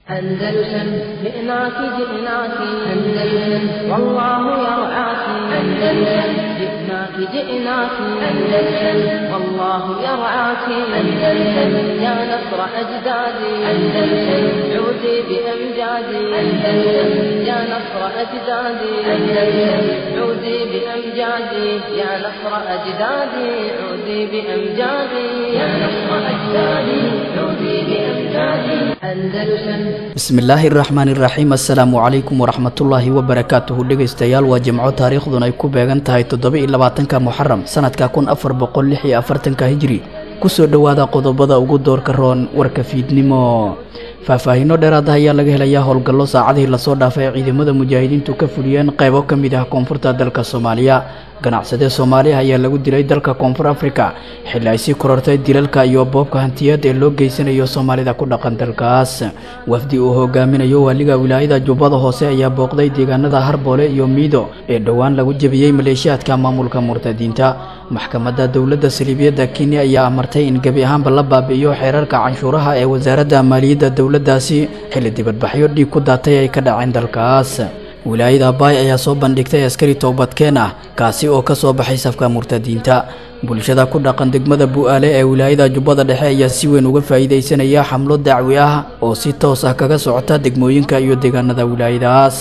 أندلسن جئناك جئناك أندلسن والله يرعاك أندلسن جئناك جئناك أندلسن والله يرعاك أندلسن يا نصر أجدادي أندلسن عودي بأمجادي أندلسن يا نصر أجدادي أندلسن عودي بأمجادي يا نصر أجدادي عودي بأمجادي يا نصر أجدادي عودي بأمجادي أندلسن bismillaahi raxmaan iraxiim assalaamu calaykum waraxmatullaahi wabarakaatuhu dhegaystayaal waa jimco taariikhdun ay ku beegan tahay toddoba iyo labaatanka muxaram sanadka kun afar boqol lix iyo afartanka hijri kusoo dhowaada qodobada ugu doorka roon warka fiidnimo faahfaahiino dheeraada ayaa laga helayaa howlgallo saacadihii lasoo dhaafay ay ciidamada mujaahidiintu ka fuliyeen qaybo ka mid ah koonfurta dalka soomaaliya ganacsadee soomaaliya ayaa lagu dilay dalka koonfur afrika xilli ay sii korortay dilalka iyo boobka hantiyaed ee loo geysanayo soomaalida ku dhaqan dalkaas wafdi uu hogaaminayo waaliga wilaayada jubbada hoose ayaa booqday deegaanada harboole iyo miido ee dhowaan lagu jebiyey maleeshiyaadka maamulka murtadiinta maxkamadda dowladda saliibiyadda kenya ayaa amartay in gebi ahaanba la baabi'iyo xeerarka canshuuraha ee wasaaradda maaliyadda dowladdaasi xilli dibadbaxyo dhiig ku daatay ay ka dhaceen dalkaas wilaayada baay ayaa soo bandhigtay askari toobadkeen ah kaasi oo ka soo baxay safka murtadiinta bulshada ku dhaqan degmada bu'aale ee wilaayada jubbada dhexe ayaa si weyn uga faa'iidaysanaya xamlo dacwi ah oo si toos ah kaga socota degmooyinka iyo deegaanada wilaayadaas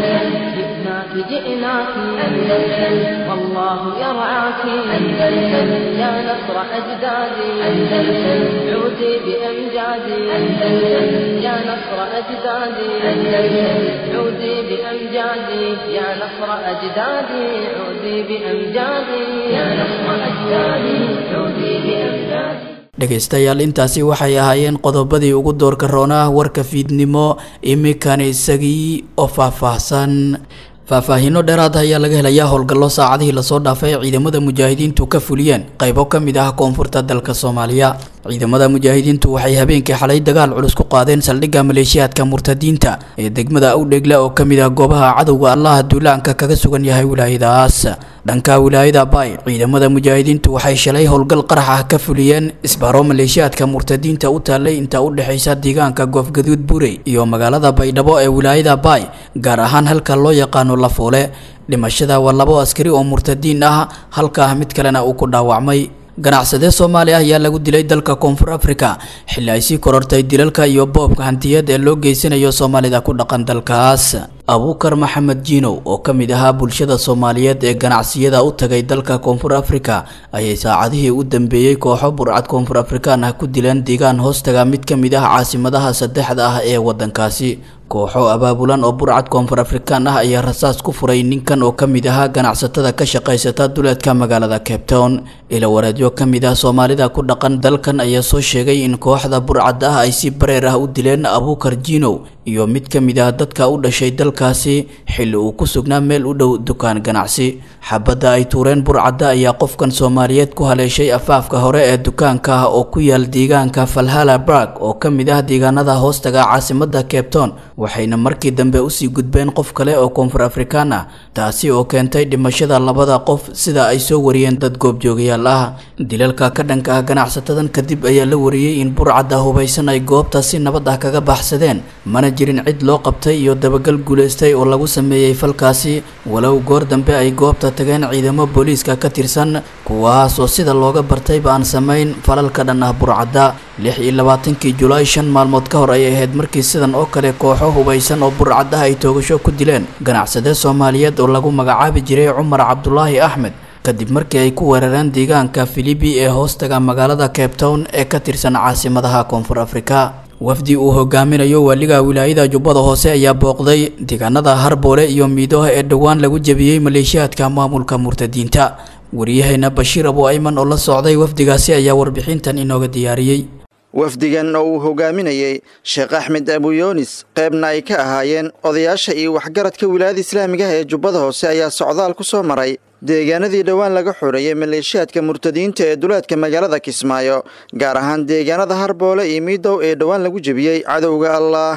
جئناك جئناك أندلسن والله يرعاك أندلسن يا نصر أجدادي أندلسن عودي بأمجادي أندلسن يا نصر أجدادي أندلسن عودي بأمجادي يا نصر أجدادي عودي بأمجادي يا نصر أجدادي عودي بأمجادي dhegaystayaal intaasi waxay ahaayeen qodobadii ugu doorka roonaa warka fiidnimo iminkana isagii oo faahfaahsan faahfaahiino dheeraada ayaa laga helayaa howlgallo saacadihii lasoo dhaafay ay ciidamada mujaahidiintu ka fuliyeen qaybo ka mid ah koonfurta dalka soomaaliya ciidamada mujaahidiintu waxay habeenkii xalay dagaal culus ku qaadeen saldhigga maleeshiyaadka murtadiinta ee degmada awdhegle oo ka mid ah goobaha cadowga allaha duulaanka kaga sugan yahay wilaayadaas dhanka wilaayada baay ciidamada mujaahidiintu waxay shalay howlgal qarax ah ka fuliyeen isbaaro maleeshiyaadka murtadiinta u taallay inta u dhexaysa deegaanka goofgaduud burey iyo magaalada baydhabo ee wilaayada baay gaar ahaan halka loo yaqaano lafoole dhimashada waa labo askari oo murtadiin ah halka ah mid kalena uu ku dhaawacmay ganacsadee soomaaliya ayaa lagu dilay dalka koonfur afrika xilli ay sii korortay dilalka iyo boobka hantiyad ee loo geysanayo soomaalida ku dhaqan dalkaas abuukar maxamed jiinow oo ka mid ahaa bulshada soomaaliyeed ee ganacsiyada u tagay dalka koonfur afrika ayay saacadihii u dambeeyey kooxo burcad koonfur afrikaan ah ku dileen deegaan hoostaga mid ka mid ah caasimadaha saddexda ah ee waddankaasi kooxo abaabulan oo burcad koonfur afrikaan ah ayaa rasaas ku furay ninkan oo ka mid ahaa ganacsatada ka shaqaysata duleedka magaalada cape town ila wareedyo ka mid ah soomaalida ku dhaqan dalkan ayaa soo sheegay in kooxda burcad ah ay si bareer ah u dileen abuukar jiinow iyo mid ka mid ah dadka u dhashay dalkaasi xilli uu ku sugnaa meel u dhow dukaan ganacsi xabadda ay tuureen burcadda ayaa qofkan soomaaliyeed ku haleeshay afaafka hore ee dukaanka ah oo ku yaal deegaanka falhala barg oo ka mid ah deegaanada hoostaga caasimada cape town waxayna markii dambe usii gudbeen qof kale oo koonfur afrikaan ah taasi oo keentay dhimashada labada qof sida ay soo wariyeen dad goobjoogayaal ah dilalka ka dhanka ah ganacsatadan kadib ayaa la wariyey in burcadda hubaysan ay goobta si nabad ah kaga baxsadeen mana jirin cid loo qabtay iyo dabagal guulaystay oo lagu sameeyey falkaasi walow goor dambe ay goobta tageen ciidamo booliiska ka tirsan kuwaas oo sida looga bartayba aan samayn falalka dhan ah burcadda lix iyo labaatankii julaay shan maalmood ka hor ay ahayd markii sidan oo kale kooxo hubaysan oo burcadda ay toogasho ku dileen ganacsade soomaaliyeed oo lagu magacaabi jiray cumar cabdulaahi axmed kadib markii ay ku weerareen deegaanka filibi ee hoostaga magaalada cape town ee ka tirsan caasimadaha koonfur afrika wafdi uu hogaaminayo waaliga wilaayada jubbada hoose ayaa booqday deegaanada harboole iyo miidoha ee dhowaan lagu jebiyey maleeshiyaadka maamulka murtadiinta wariyahayna bashiir abu ayman oo la socday wafdigaasi ayaa warbixintan inooga diyaariyey wafdigan oo uu hogaaminayey sheekh axmed abuyoonis qaybna ay ka ahaayeen odayaasha iyo waxgaradka wilaayada islaamigaha ee jubbada hoose ayaa socdaal ku soo maray deegaanadii dhowaan laga xoreeyey maleeshiyaadka murtadiinta ee duleedka magaalada kismaayo gaar ahaan deegaanada harboole iyo miidow ee dhowaan lagu jebiyey cadowga allah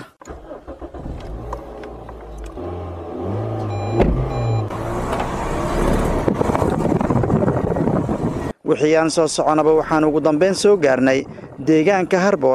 wixii aan soo soconaba waxaan ugu dambayn soo gaarnay deegaanka harboole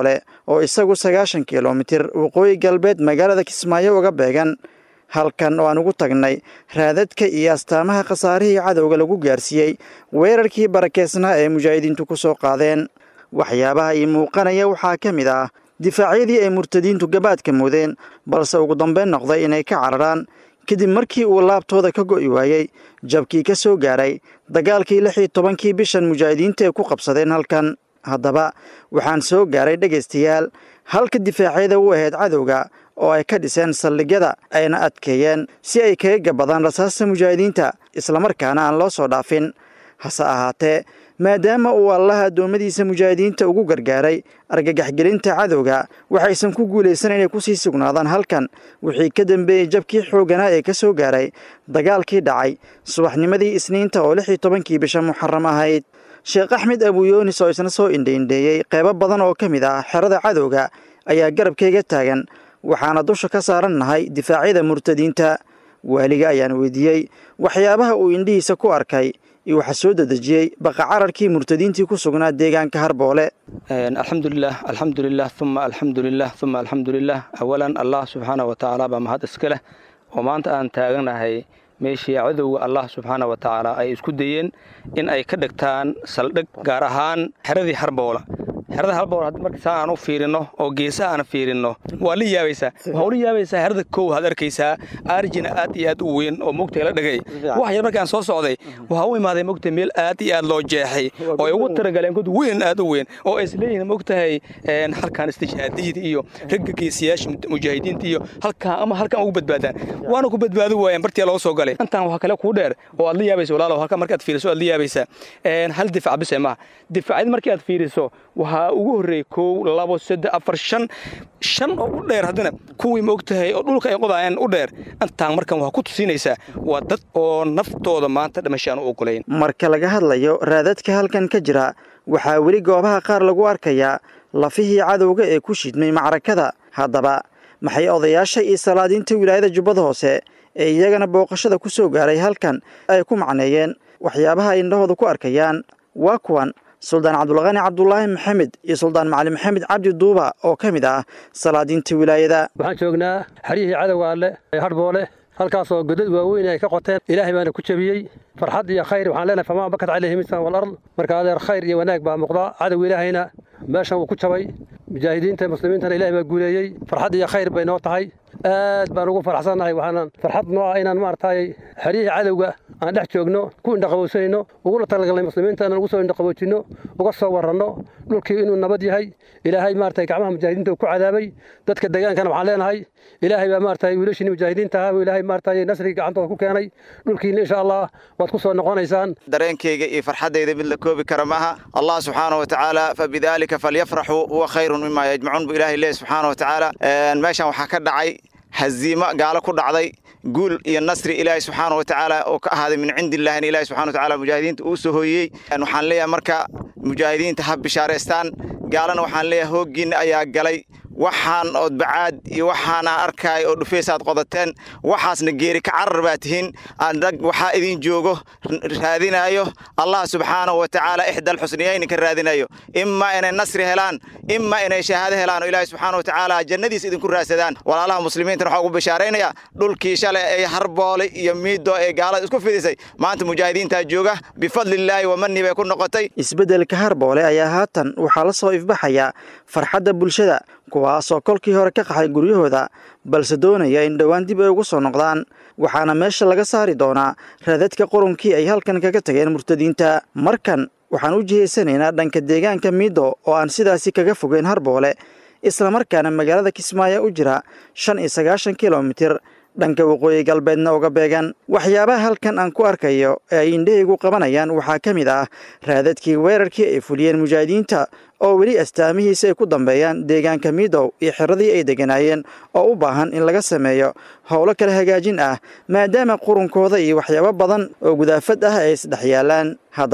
oo isagu sagaashan kilomitir waqooyi galbeed magaalada kismaayo uga beegan halkan oo aan ugu tagnay raadadka iyo astaamaha khasaarihii cadowga lagu gaarsiiyey weerarkii barakeysnaa ee mujaahidiintu ku soo qaadeen waxyaabaha ii muuqanaya waxaa ka mid ah difaacyadii ay murtadiintu gabaadka mudeen balse ugu dambeyn noqday inay ka cararaan kadib markii uu laabtooda ka go'i waayey jabkii ka soo gaaray dagaalkii lix iyo tobankii bishan mujaahidiinta ay ku qabsadeen halkan haddaba waxaan soo gaaray dhegaystayaal halka difaacyada u ahayd cadowga oo ay ka dhiseen saldhigyada ayna adkeeyeen si ay kaga gabadaan rasaasta mujaahidiinta islamarkaana aan loo soo dhaafin hase ahaatee maadaama uu allaha addoommadiisa mujaahidiinta ugu gargaaray argagaxgelinta cadowga waxaysan ku guulaysan inay kusii sugnaadaan halkan wixii ka dambeeyey jabkii xoogganaa ee ka soo gaaray dagaalkii dhacay subaxnimadii isniinta oo lix iyo tobankii bisha muxaram ahayd sheekh axmed abuyoonis oo isna soo indhaindheeyey qeybo badan oo ka mid ah xerada cadowga ayaa garabkayga taagan waxaana dusha ka saaran nahay difaacyada murtadiinta waaliga ayaan weydiiyey waxyaabaha uu indhihiisa ku arkay iyo waxaa soo dedejiyey baqa cararkii murtadiintii ku sugnaa deegaanka harboole alxamdulilah alxamdulilah uma alxamdulilah uma alxamdulilah awalan allah subxaana wa tacaala baa mahad iska leh oo maanta aan taaganahay meeshii cadowga allah subxaana wa tacaala ay isku dayeen in ay ka dhigtaan saldhig gaar ahaan xeradii harboola xerada halboor marka saa aan u fiirino oo geesaha aan fiirino waa la yaabaysaa waxaa ula yaabaysaa xerada kow had arkaysaa arjina aad iyo aad u weyn oo mogta la dhagay wax yar markaan soo socday waxaa u imaaday mogta meel aad iyo aad loo jeexay oo ay ugu taragaleen god weyn aad u weyn oo ay isleeyihiin mogtahay halkaan istijaadiyada iyo ragga geesiyaasha mujaahidiinta iyo halkaan ama halkaan ugu badbaadaan waana ku badbaado waayeen bartiyaa loo soo galay intaan waxaa kale kuu dheer oo aad la yaabaysa walaalow halkaan markaad fiiriso aad la yaabaysaa hal difac bise maaha difacyad markii aad fiiriso waxaa ugu horreeyey kow labo saddex afar shan shan oo u dheer haddana kuwii maogtahay oo dhulka ay qodaayeen u dheer intaan markan waxaa ku tusinaysaa waa dad oo naftooda maanta dhimashaan u ogolayn marka laga hadlayo raadadka halkan ka jira waxaa weli goobaha qaar lagu arkayaa lafihii cadowga ee ku shidmay macrakada haddaba maxay odayaasha iyo salaadiinta wilaayada jubbada hoose ee iyagana booqashada ku soo gaaray halkan ay ku macneeyeen waxyaabaha ay indhahooda ku arkayaan waa kuwan suldaan cabdulqani cabdulaahi maxamed iyo suldaan macali maxamed cabdi duuba oo ka mid ah salaadiinta wilaayada waxaan joognaa xeryihii cadowga alle ee hadhboole halkaasoo godad waaweyn ay ka qoteen ilaahay baana ku jebiyey farxad iyo khayr waxaan leenahay famaa bakat calayhi misan walard marka adeer khayr iyo wanaag baa muuqda cadow ilaahayna meeshan wuu ku jabay mujaahidiinta muslimiintana ilahay baa guuleeyey farxad iyo khayr bay noo tahay aad baan ugu faraxsannahay waxaanan farxad noo ah inaan maaragtay xeryihii cadowga aan dhex joogno ku indhaqabowsanayno ugula talagalnay muslimiinta inaan ugu soo indhaqaboojinno uga soo warranno dhulkii inuu nabad yahay ilaahay maaragtay gacmaha mujaahidiinta uu ku cadaabay dadka degaankana waxaan leenahay ilaahay baa maaragtay wiilashiini mujaahidiinta ahaa ilaahay maaragtay nasrigii gacantooda ku keenay dhulkiina insha allah waad ku soo noqonaysaan dareenkayga iyo farxaddayda mid la koobi kara maaha allah subxaana wa tacaala fabidaalika falyafraxuu huwa khayrun mima yajmacuun buu ilaahay leeyahy subxaana wa tacaala meeshan waxaa ka dhacay haziimo gaalo ku dhacday guul iyo nasri ilaahay subxaana wa tacaala oo ka ahaaday min cindi illahina ilahi subxana wa tacala mujaahidiinta uu soo hooyey waxaan leeyahay marka mujaahidiinta ha bishaaraystaan gaalana waxaan leeyahay hooggiinna ayaa galay waxaan ood bacaad iyo waxaana arkaay oo dhufaysaad qodateen waxaasna geeri ka carar baa tihiin rag waxaa idin joogo raadinayo allah subxaanahu wa tacaala ixdal xusniyayni ka raadinayo imaa inay nasri helaan imaa inay shahaado helaan oo ilaahi subxaana wa tacaala jannadiis idinku raadsadaan walaalaha muslimiintana waxaa ugu bishaaraynaya dhulkii shalay ee harboole iyo miido ee gaalada isku fidisay maanta mujaahidiintaa jooga bifadlillaahi wamani bay ku noqotay isbeddelka harboole ayaa haatan waxaa la soo ifbaxaya farxadda bulshada kuwaasoo kolkii hore ka qaxay guryahooda balse doonaya in dhowaan dib ay ugu soo noqdaan waxaana meesha laga saari doonaa raadadka qurunkii ay halkan kaga tageen murtadiinta markan waxaan u jihaysanaynaa dhanka deegaanka miido oo aan sidaasi kaga fogeyn harboole islamarkaana magaalada kismaayo u jira shan iyo sagaashan kilomitir dhanka waqooyi galbeedna uga beegan waxyaabaha halkan aan ku arkayo ee ay indhahaygu qabanayaan waxaa ka mid ah raadadkii weerarkii ay fuliyeen mujaahidiinta oo weli astaamihiisa ay ku dambeeyaan deegaanka midow iyo xiradii ay degganaayeen oo u baahan in laga sameeyo howlo kala hagaajin ah maadaama qurunkooda iyo waxyaabo badan oo gudaafad ah ay isdhex yaalaan haddaba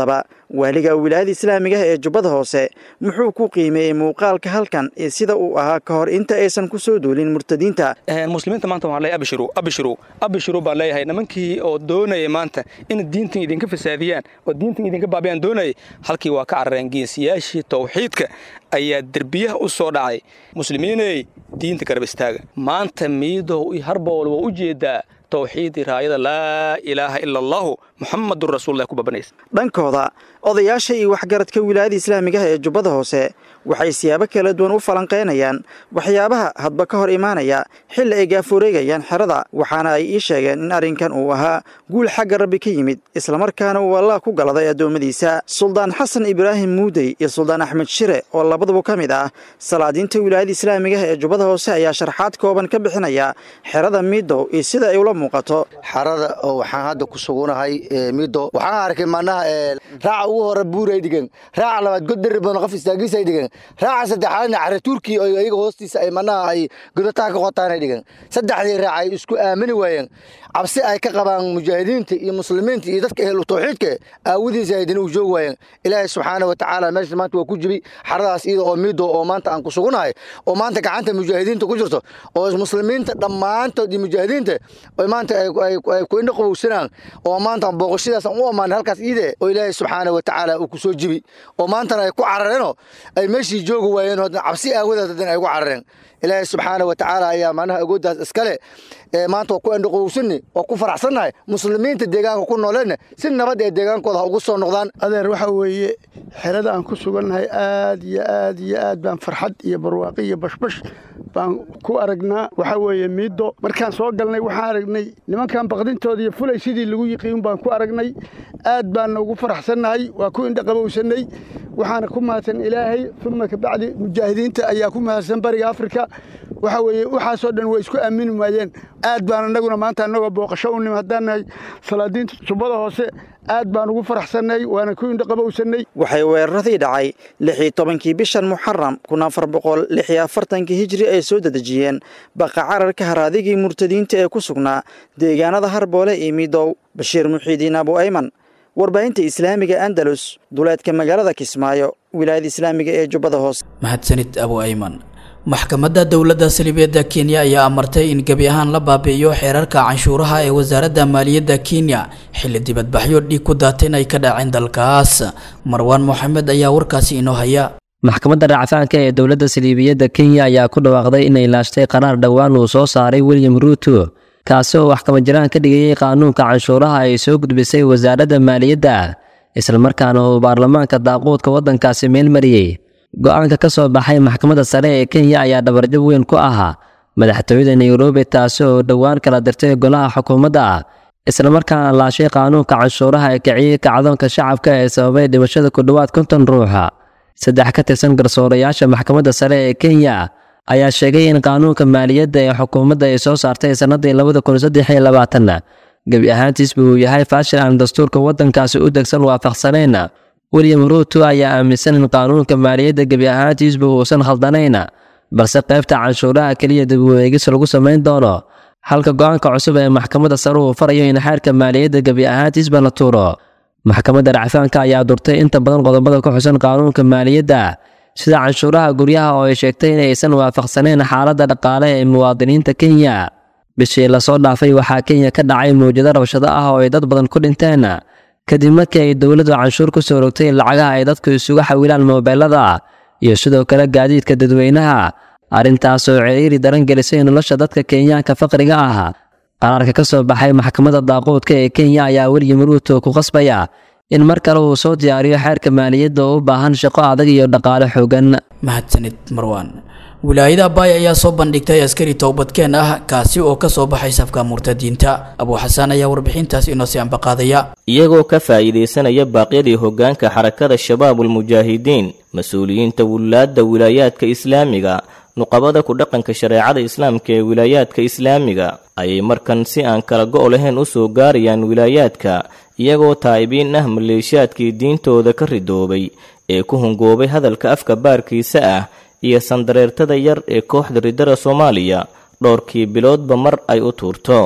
waaliga wilaayada islaamiga ah ee jubbada hoose muxuu ku qiimeeyey muuqaalka halkan iyo sida uu ahaa ka hor inta aysan ku soo duulin murtadiinta muslimiinta maanta waxaan leeyahay abshiru abshiru abshiru baan leeyahay nimankii oo doonaya maanta in diintan idinka fasaadiyaan oo diintan idinka baabiyaan doonayay halkii waa ka carareen geesiyaashii tawxiidka ayaa derbiyaha u soo dhacay muslimiiney diinta garab istaaga maanta miidow iyo harbool waa u jeedaa tawxiidii raayada laa ilaaha ila allahu muxamadun rasuullah ku babanaysa dhankooda odayaasha iyo waxgaradka wilaayada islaamigaha ee jubbada hoose waxay siyaabo kala duwan u falanqaynayaan waxyaabaha hadba ka hor imaanaya xilli ay gaafureegayaan xerada waxaana ay ii sheegeen in arrinkan uu ahaa guul xagga rabbi ka yimid islamarkaana uu allah ku galaday addoommadiisa suldaan xasan ibraahim muudey iyo suldaan axmed shire oo labaduba ka mid ah salaadiinta wilaayada islaamigaha ee jubbada hoose ayaa sharxaad kooban ka bixinaya xerada miidow iyo sida ay ula muuqato xarada oo waxaan hadda ku sugunahay mido waxaan arkay manaha raaca ugu hore buuray dhigan raaca labaad god dari badan qof istaagiisay dhigan raaca saddexaadna cara turki oo iyaga hoostiisa ay manaha ay godataa ka qotaanay dhigan saddexdii raac ay isku aamini waayeen cabsi ay ka qabaan mujaahidiinta iyo muslimiinta iyo dadka ehlu tawxiidka aawadiisa ay dina u joogi waayeen ilaahay subxaana wa tacaala meesha maanta waa ku jibi xaradaas iyada oo mido oo maanta aan ku sugunahay oo maanta gacanta mujaahidiinta ku jirto oo muslimiinta dhammaantood iyo mujaahidiinta oo maanta ay ku indho qabowsanaan oo maanta booqashadaas aan u ammaanay halkaas iide oo ilaahay subxaana wa tacaala uu ku soo jibi oo maantana ay ku carareenoo ay meeshii joogi waayeen oo cabsi aawadeed haddana ay ku carareen ilaahay subxaana wa tacaala ayaa manaha agooddaas iskale maanta waa ku endhaqowsanni waa ku faraxsannahay muslimiinta deegaanka ku nooleenna si nabad ee deegaankooda ha ugu soo noqdaan adeer waxa weeye xerada aan ku sugannahay aad iyo aad iyo aad baan farxad iyo barwaaqi iyo bashbash baan ku aragnaa waxa weeye miiddo markaan soo galnay waxaan aragnay nimankan baqdintooda iyo fulay sidii lagu yiqiin baan ku aragnay aad baanna ugu faraxsannahay waa ku indhaqabowsannay waxaana ku mahadsan ilaahay uma kabacdi mujaahidiinta ayaa ku mahadsan bariga afrika waxa weeye waxaasoo dhan way isku aamini waayeen aad baan annaguna maanta annagoo booqasho u nim haddaan nahay salaadiinta jubbada hoose aad baan ugu faraxsannay waana ku indhaqabowsannay waxay weeraradii dhacay lix iyo tobankii bishan muxaram kun afar boqol lix iyo afartankii hijri ay soo dedejiyeen baqa cararka haraadigii murtadiinta ee ku sugnaa deegaanada harboole iyo midow bashiir muxiidiin abu ayman warbaahinta islaamiga andalus duleedka magaalada kismaayo wilaayada islaamiga ee jubbada hoose mahadsanid abu ayman maxkamadda dowladda salibeedda kenya ayaa amartay in gebi ahaan la baabi'iyo xeerarka canshuuraha ee wasaaradda maaliyadda kenya xilli dibadbaxyo dhiig ku daateen ay ka dhaceen dalkaas marwaan moxamed ayaa warkaasi inoo haya maxkamadda racfaanka ee dowladda saliibiyadda kenya ayaa ku dhawaaqday inay laashtay qaraar dhowaan uu soo saaray william ruuto kaasi oo wax kabajiraan ka dhigayay qaanuunka canshuuraha ay soo gudbisay wasaaradda maaliyadda islamarkaana uu baarlamaanka daaquudka waddankaasi meel mariyey go-aanka ka soo baxay maxkamadda sare ee kenya ayaa dhabarjab weyn ku ahaa madaxtooyada nairobi taasi oo dhowaan kala dirtay golaha xukuumadda islamarkaana laashay qaanuunka canshuuraha ee kiciyey kacdoonka shacabka ee sababay dhimashada ku dhowaad konton ruuxa saddex ka tirsan garsoorayaasha maxkamadda sare ee kenya ayaa sheegay in qaanuunka maaliyadda ee xukuumadda ay soo saartay sannadii labada kun saddex iyo labaatanna gebi ahaantiisba uu yahay faashil aan dastuurka waddankaasi u degsan waafaqsanayn william ruuto ayaa aaminsan in qaanuunka maaliyadda gebi ahaantiisba uusan khaldanayna balse qaybta canshuuraha keliya dib u eegis lagu samayn doono halka go-aanka cusub ee maxkamadda sare uu farayo in xeerka maaliyadda gebi ahaantiisba la tuuro maxkamadda racfaanka ayaa durtay inta badan qodobada ku xusan qaanuunka maaliyadda sida canshuuraha guryaha oo ay sheegtay inaysan waafaqsanayn xaaladda dhaqaale ee muwaadiniinta kenya bishii lasoo dhaafay waxaa kenya ka dhacay mawjado rabshado ah oo ay dad badan ku dhinteen kadib markii ay dowladdu canshuur ku soo rogtay lacagaha ay dadku isugu xawilaan moobeelada iyo sidoo kale gaadiidka dadweynaha arrintaasoo ciriiri daran gelisay nolosha dadka kenyaanka faqriga ah qaraarka ka soo baxay maxkamadda daaquudka ee kenya ayaa william ruuto ku qasbaya in mar kale uu soo diyaariyo xeerka maaliyadda oo u baahan shaqo adag iyo dhaqaale xoogan mahadsanid marwaan wilaayada baay ayaa soo bandhigtay askari toobadkeen ah kaasi oo ka soo baxay safka murtadiinta abuu xasaan ayaa warbixintaas inoo sii ambaqaadaya iyagoo ka faa'iidaysanaya baaqyadii hoggaanka xarakada shabaabulmujaahidiin mas-uuliyiinta wulaadda wilaayaadka islaamiga nuqabada ku dhaqanka shareecada islaamka ee wilaayaadka islaamiga ayay markan si aan kala go' lahayn u soo gaarayaan wilaayaadka iyagoo taa'ibiin ah maleeshiyaadkii diintooda ka ridoobay ee ku hungoobay hadalka afka baarkiisa ah iyo sandareertada yar ee kooxda riddada soomaaliya dhowrkii biloodba mar ay u tuurto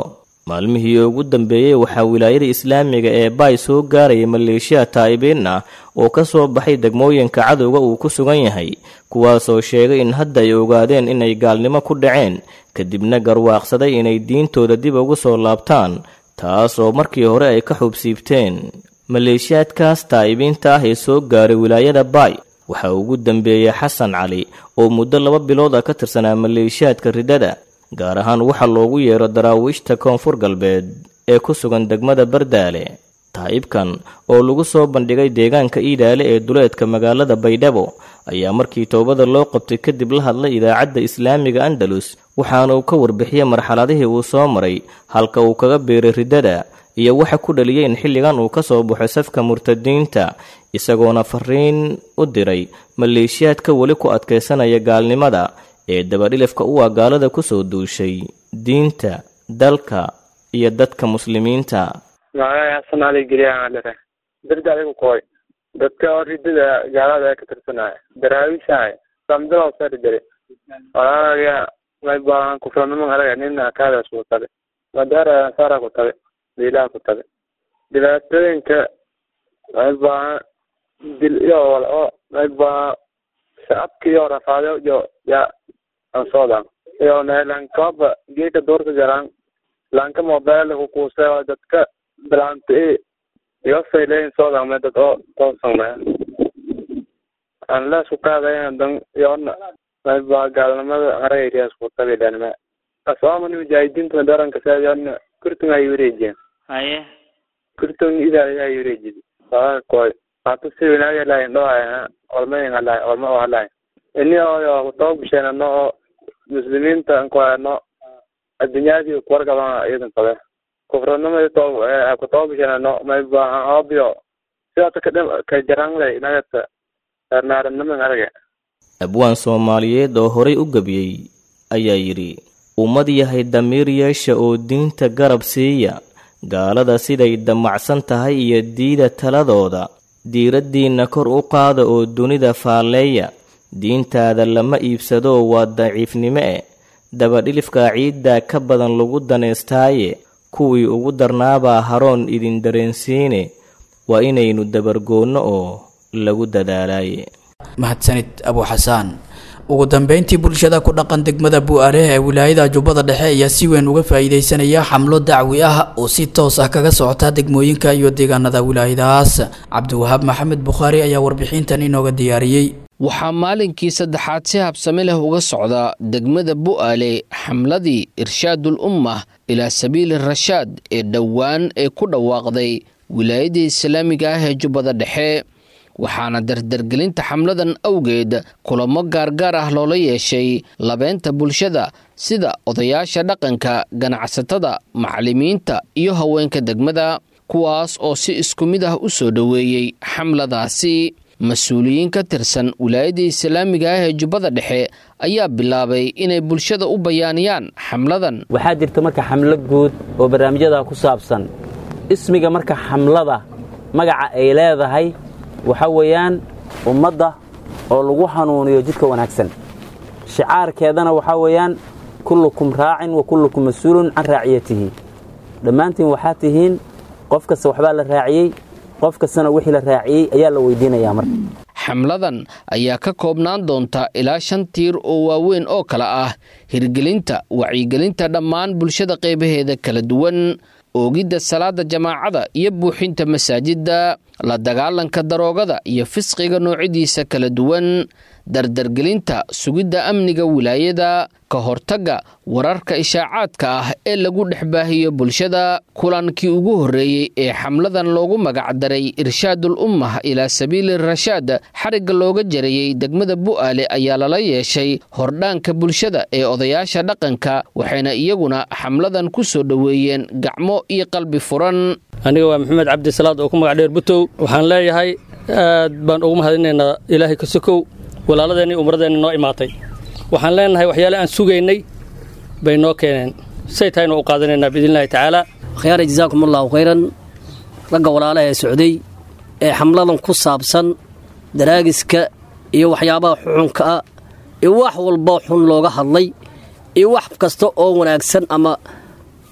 maalmihii ugu dambeeyey waxaa wilaayada islaamiga ee baay soo gaarayay maleeshiya taa'ibiin ah oo ka soo baxay degmooyinka cadowga uu ku sugan yahay kuwaasoo sheegay in hadda ay ogaadeen inay gaalnimo ku dhaceen kadibna garwaaqsaday inay diintooda dib ugu soo laabtaan taas oo markii hore ay ka xubsiibteen maleeshiyaadkaas taa'ibiinta ah ee soo gaaray wilaayada baay waxaa ugu dambeeyey xasan cali oo muddo laba bilood ah ka tirsanaa maleeshiyaadka riddada gaar ahaan waxa loogu yeero daraawiishta koonfur galbeed ee ku sugan degmada bardaale taa'ibkan oo lagu soo bandhigay deegaanka iidaale ee duleedka magaalada baydhabo ayaa markii toobada loo qabtay kadib la hadlay idaacadda islaamiga andalus waxaana uu ka warbixiyey marxaladihii uu soo maray halka uu kaga biiray riddada iyo waxa ku dhaliyay in xilligan uu ka soo baxo safka murtadiinta isagoona fariin u diray maleeshiyaadka weli ku adkaysanaya gaalnimada ee dabadhilifka u ah gaalada ku soo duushay diinta dalka iyo dadka muslimiinta magacay xasan cali geliyaa dhere darda adigu kooy dadka oo ridada gaalada ee ka tirsanaya daraawiishahay samdaloo sari dare walaalaga may baahan kufranimo alaga nina kaadaas ku tabe madaara sara ku tabe diilaha ku tabe dhibaatooyinka may baahan dil iyo wala oo may baahan shacabka iyo rafaado iyo ya ansoodan iyo nelankaba geeka doorka garan lanka mobile kukuuse oo dadka bilaanta e iyo fayleyn soodan me dad oo toosanme anla isku qaadayan dan yoona may baa gaalnimada harayriya isku tabilanme asoomani mujaahidiinta daranka saadana kurtung ay wareejiyeen haye kurtung idaa ay wareejiyay waa koy hata si winaga lahayn dhohaya olmayin halahay olma oo halahay ini oyo kutoogasheena no oo muslimiinta ankoano addunyadii kuwargaban iyadan qabe kufranimadi to kutoogasheena no may baahan obio sidaata kadhim ka jaranglay nagata naaraniman arage abwaan soomaaliyeed oo horay u gebiyey ayaa yidhi ummad yahay damiir yeesha oo diinta garab siiya gaalada siday damacsan tahay iyo diida taladooda diiraddiinna kor u qaada oo dunida faalleeya diintaada lama iibsadoo waa daciifnimo e dabadhilifka ciiddaa ka badan lagu daneystaaye kuwii ugu darnaabaa haroon idin dareensiine waa inaynu dabargoonno oo lagu dadaalaaye mahadsanid abu xasaan ugu dambeyntii bulshada ku dhaqan degmada bu-aareh ee wilaayada jubbada dhexe ayaa si weyn uga faa-iideysanaya xamlo dacwi ah oo si toos ah kaga socota degmooyinka iyo deegaanada wilaayadaas cabdiwahaab maxamed bukhaari ayaa warbixintan inooga diyaariyey waxaa maalinkii saddexaad si habsami leh uga socda degmada bu'aale xamladii irshaadul ummah ilaa sabiili rashaad ee dhowaan ee ku dhawaaqday wilaayada islaamiga ah ee jubbada dhexe waxaana dardargelinta xamladan awgeed kulamo gaargaar ah loola yeeshay labeynta bulshada sida odayaasha dhaqanka ganacsatada macallimiinta iyo haweenka degmada kuwaas oo si isku mid ah u soo dhoweeyey xamladaasi mas-uuliyiin ka tirsan wilaayada islaamiga ah ee jubbada dhexe ayaa bilaabay inay bulshada u bayaaniyaan xamladan waxaa jirta marka xamlo guud oo barnaamijyada ku saabsan ismiga marka xamlada magaca ay leedahay waxa weeyaan ummadda oo lagu hanuuniyo jidka wanaagsan shicaarkeedana waxaa weeyaan kullukum raacin wa kullukum mas-uulun can raaciyatihi dhammaantiin waxaa tihiin qof kasta waxbaa la raaciyey qof kastana wixii la raaciyey ayaa la weydiinayaa marka xamladan ayaa ka koobnaan doonta ilaa shan tiir oo waaweyn oo kale ah hirgelinta wacyigelinta dhammaan bulshada qaybaheeda kala duwan oogidda salaada jamaacada iyo buuxinta masaajidda la dagaalanka daroogada iyo fisqiga noocyadiisa kala duwan dardargelinta sugidda amniga wilaayada ka hortagga wararka ishaacaadka ah ee lagu dhex baahiyo bulshada kulankii ugu horreeyey ee xamladan loogu magacdaray irshaadul ummah ilaa sabiili rashaad xarigga looga jarayey degmada bu'aale ayaa lala yeeshay hordhaanka bulshada ee odayaasha dhaqanka waxayna iyaguna xamladan ku soo dhoweeyeen gacmo iyo qalbi furan aniga waa maxamed cabdisalaad oo ku magac dheer butow waxaan leeyahay aad baan ugu mahadinaynaa ilaahay ka sokow walaaladeenni umradeenni noo imaatay waxaan leenahay waxyaale aan sugaynay bay noo keeneen say tahaynu u qaadanaynaa biidnillahi tacaala khyaara jazaakum allahu khayran ragga walaalaha ee socday ee xamladan ku saabsan daraagiska iyo waxyaabaha xuxunka ah iyo wax walba xun looga hadlay iyo wax kasta oo wanaagsan ama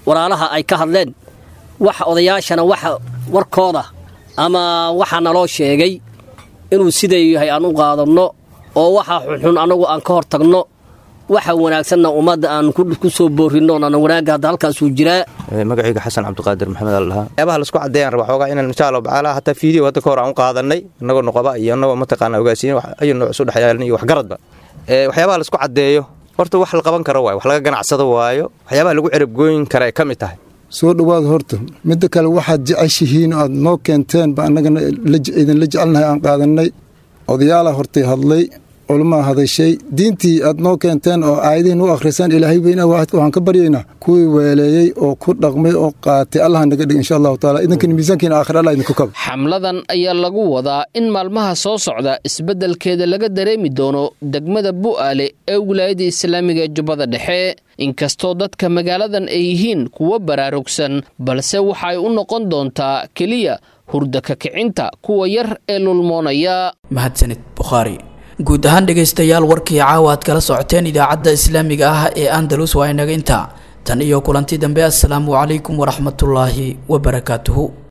walaalaha ay ka hadleen waxa odayaashana waxa warkooda ama waxa naloo sheegay inuu siday yahay aan u qaadanno oo waxa xunxun annagu aan ka hor tagno waxa wanaagsanna ummadda aan ku soo boorinno nana wanaagga hadda halkaasuu jiraa magacayga xasan cabdiqaadir maxamed al dhahaa waxyaabaha laisku caddeeyaan raba xoogaa inaan insha allahu tacaala hataa fiideo hadda ka hor aan u qaadanay innagoo nuqaba iyo innagoo mataqaana ogaasiin ayu nooc isu dhexyaalan iyo waxgaradba waxyaabaha laisku caddeeyo horta wax la qaban karo waayo wax laga ganacsado waayo waxyaabaha lagu cerabgooyin kara ay ka mid tahay soo dhowaad horta midda kale waxaad jeceshihiin aad noo keenteen ba annagana idinla jecelnahay aan qaadannay odayaala hortay hadlay culamaa hadashay diintii aad noo keenteen oo aayadihiin u akhrisaan ilaahay weyna waahidka waxaan ka baryaynaa kuwii weeleeyey oo ku dhaqmay oo qaatay allaha naga dhig insha allahu taala idinkana miisaankiina aakhir allah idinku kaba xamladan ayaa lagu wadaa in maalmaha soo socda isbeddelkeeda laga dareemi doono degmada bu'aale ee wilaayada islaamiga ee jubbada dhexe inkastoo dadka magaaladan ay yihiin kuwo baraarugsan balse waxay u noqon doontaa keliya hurda ka kicinta kuwa yar ee lulmoonaya mahadsanid bukhaari guud ahaan dhegaystayaal warkii caawa aad kala socoteen idaacadda islaamiga ah ee andalus waa inaga intaa tan iyo kulanti dambe assalaamu calaykum waraxmatullaahi wabarakaatuhu